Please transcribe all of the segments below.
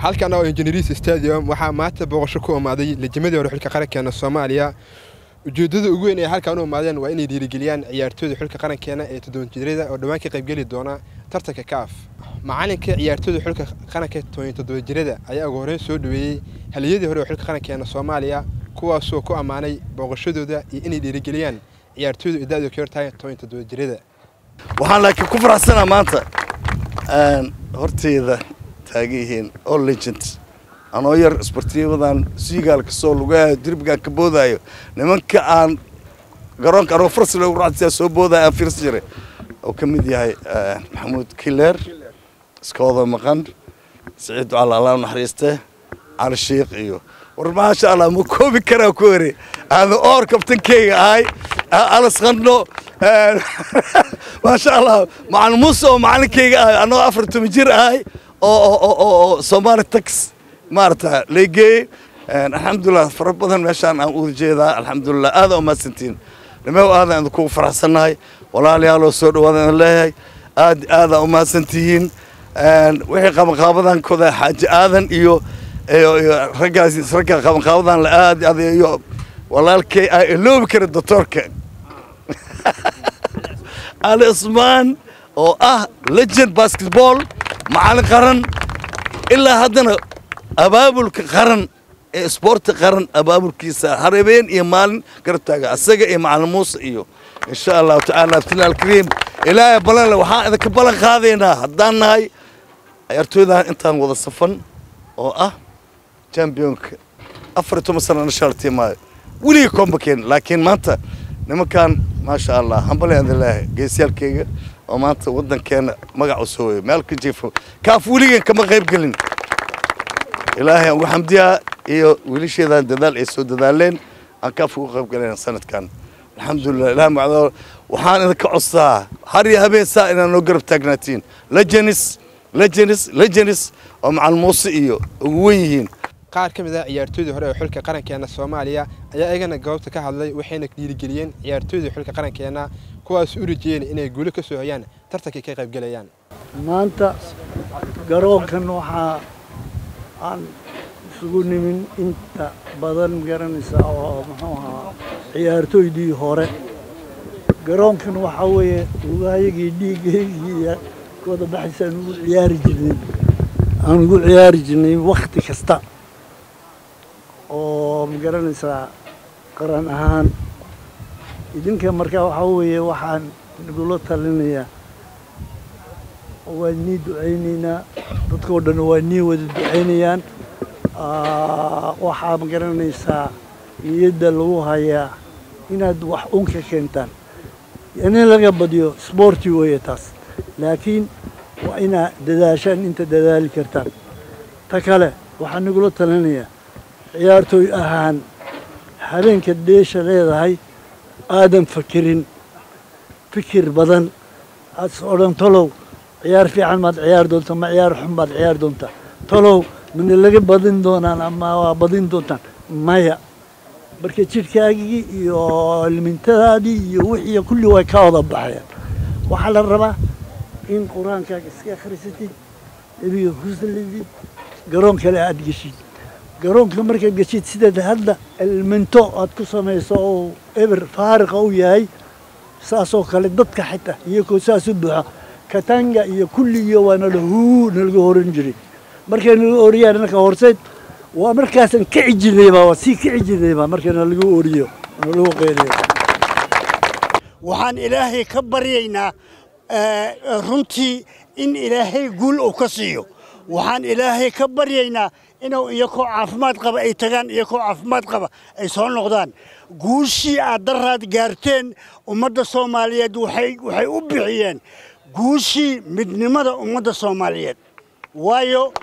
halkan oo injineeris stadium waxaa maanta booqasho ku imaaday lejimadii hore xulka qarankeena soomaaliya ujeeddada ugu weyn ee halkan u imaadeen waa inay dhiirigeliyaan ciyaartooyda xulka qarankeena ee toddoban jirada oo dhowaan ka qaybgeli doona tartanka kaaf macalinka ciyaartooyda xulka qaranka toban toddoba jirada ayaa ugu horreyn soo dhaweeyey haliyadii hore ee xulka qarankeena soomaaliya kuwaasoo ku ammaanay booqashadooda iyo inay dhiirigeliyaan ciyaartooyda ida'du ka hortahay toban toddoba jirada waxaan laakiin ku faraxsanaa maanta horteyda taagan yihiin all legend anoo yar isbartiimadan siigaal kasoo lugahayo dirbigaan ka boodaayo nimanka aan garoonka anoo farsi loogu raacsiyaa soo boodaayo aan fiirsan jiray oo ka mid yahay maxamuud kileer iskooda maqan siciid ducaal allah naxariiste cali shiikh iyo war maasha allah ma koobi karaa ku ere aada oor kabtankeyga ahay alas qandho maasha allah macalin muuse oo macalinkeyga ahay anoo afar toban jir ahay oo soomaali tax maarata leegeeyey alxamdulilah fara badan meeshaan aan uda jeedaa alxamdulilah aada umahadsantiin nimew aadan idinkugu faraxsannahay walaaliyaaloo soo dhawaada idin leeyahay aad aada umahadsantihiin wixii qabanqaabadankooda xaaji aadan iyo raggaas ragga qabanqaabadan la aad aad iyo walaalkay aa iloobi kara doctoorka ali cusmaan oo ah legend basketball macalin qaran ilaa haddana abaabulka qaran ee isboorti qaran abaabulkiisa hareebeen iyo maalin garabtaaga asaga iyo macalin muuse iyo insha allahu tacaala abtina alkariim ilaahay balanle waxaan idinka ballan qaadaynaa haddaan nahay ciyaartooydan intaan wada safan oo ah championka afar iyo toban sana national teamaayo weligii kombakeen laakiin maanta nimankan maasha allah hambale idin leeyahay geesyaalkeyga oo maanta waddankeena magac u soo weyay meel ka jiifo kaaf weligeen kama qayb gelin ilaahay aan ugu xamdiyaa iyo wiilasheedan dadaal ay soo dadaaleen aan kaaf ugu qayb galeen sanadkan alxamdulilah ilaah macdo waxaan idinka codsaa har iyo habeen saa inaa noo garab taagnaatiin legenis legenis legenis oo macal muuse iyo ugu wen yihiin qaar ka mid ah ciyaartooydii hore ee xulka qarankeena soomaaliya ayaa iyagana goobta ka hadlay waxayna dhiirigeliyeen ciyaartooydii xulka qarankeena kuwaas u rajeyeen inay guulo ka soo hoyaan tartankay ka qaybgelayaan maanta garoonkan waxaa aan isugu nimin inta badan garanaysa oo muxuu ahaa ciyaartooydii hore garoonkan waxaa weeye lugahayagii dhiigaygii kooda baxaysa aan ugu ciyaari jirnay aan ugu ciyaari jirnay wakti kasta oo ma garanaysaa qaran ahaan idinka markaa waxaa weeye waxaan nagula talinayaa waan nii ducaynaynaa dadkao dhan waa nii wada ducaynayaan waxaa ma garanaysaa niyadda lagu hayaa inaad wax un ka keentaan in laga badiyo sboorti weeye taas laakiin waa inaa dadaashaan inta dadaali kartaan ta kale waxaan nagula talinayaa ciyaartooy ahaan habeenka dheesha leedahay aadan fakirin fikir badan aad odhan tolow ciyaar fiican maad ciyaar doonta ma ciyaar xun baad ciyaar doonta tolow mana laga badin doonaan ama waa badin doontaan maya marka jidhkaagii iyo limintadaadii iyo wixii kulli way ka wada baxayaan waxaa la rabaa in qur-aankaaga iska akhrisatid nebiga huslidid garoon kale aad geshid garoonka markaad geshid sidaad hadda ilminto aad ku samayso oo eber faariqa u yahay saasoo kale dadka xitaa iyagoo saas u buuxa katanga iyo kulligiyo waa nala huu nalaga horan jiray markay nalaga oriyaan marka horseed waa markaasan kici jirnayba waa sii kici jirnayba marka nalaga oriyo nalagu qeyliyo waxaan ilaahay ka baryaynaa runtii in ilaahay guul uu ka siiyo waxaan ilaahay ka baryaynaa inuu iyakoo caafimaad qaba ay tagaan iyakoo caafimaad qaba ay soo noqdaan guushii aad daraad gaarteen ummadda soomaaliyeed waxay u bixiyeen guushii midnimada ummadda soomaaliyeed waayo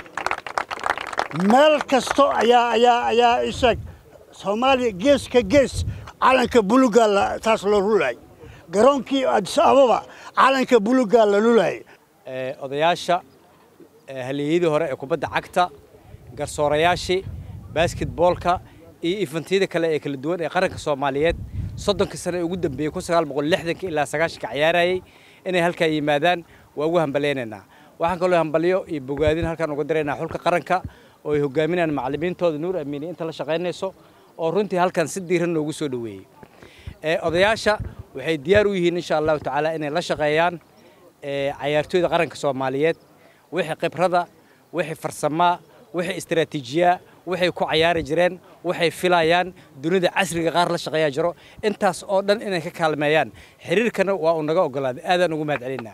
meel kasto ayaa ayaa ayaa isag soomaaliya gees ka gees calanka bulugaa taas loo lulay garoonkii adis ababa calanka bulugaa la lulay odayaasha halyeeyadii hore ee kubadda cagta garsoorayaashii basketboolka iyo ifantiyada kale ee kala duwan ee qaranka soomaaliyeed soddonka sane ee ugu dambeeyey kun sagaal boqol lixdanka ilaa sagaashanka ciyaarayay inay halkaa yimaadaan waa ugu hambalaynaynaa waxaan kaloo hambalyo iyo bogaadin halkaan uga diraynaa xulka qaranka oo ay hogaaminayaan macallimiintooda nuur amiini inta la shaqaynayso oo runtii halkan si diiran noogu soo dhoweeyey odayaasha waxay diyaar u yihiin insha allahu tacaala inay la shaqeeyaan cayaartooyda qaranka soomaaliyeed wixii khibrada wixii farsamaa wixii istaraatiijiyaa waxay ku cayaari jireen waxay filayaan dunida casriga qaar la shaqeeyaa jiro intaas oo dhan inay ka kaalmeeyaan xiriirkana waa uu naga ogolaaday aadaan ugu mahad celinaa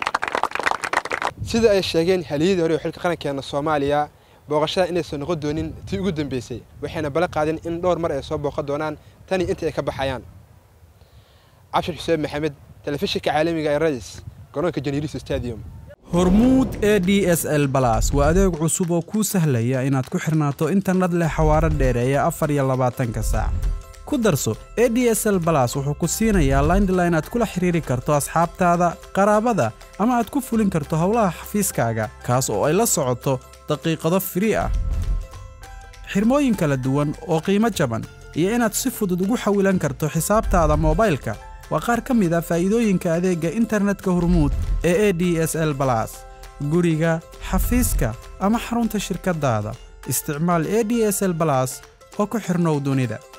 sida ay sheegeen haliyadii hore ee xilka qarankeena soomaaliya booqashada inaysan noqon doonin tii ugu dambeysay waxayna bala qaadeen in dhowr mar ay soo booqan doonaan tani inta ay ka baxayaan cabshir xuseen maxamed telefishinka caalamiga ee radis garoonka janiilis stadium hormuud e d s l balas waa adeeg cusub oo kuu sahlaya inaad ku xirnaato internet leh xawaaro dheereeya afar iyo labaatanka saac ku darso e d s l balas wuxuu ku siinayaa laindline aad kula xiriiri karto asxaabtaada qaraabada ama aad ku fulin karto howlaha xafiiskaaga kaas oo ay la socoto daqiiqado firii ah xirmooyin kala duwan oo qiimo jaban iyo inaad si fudud ugu xawilan karto xisaabtaada moobaylka waa qaar ka mid a faa'iidooyinka adeegga internetka hormuud ee e d s l balas guriga xafiiska ama xarunta shirkaddaada isticmaal e d s l balas oo ku xidhnow dunida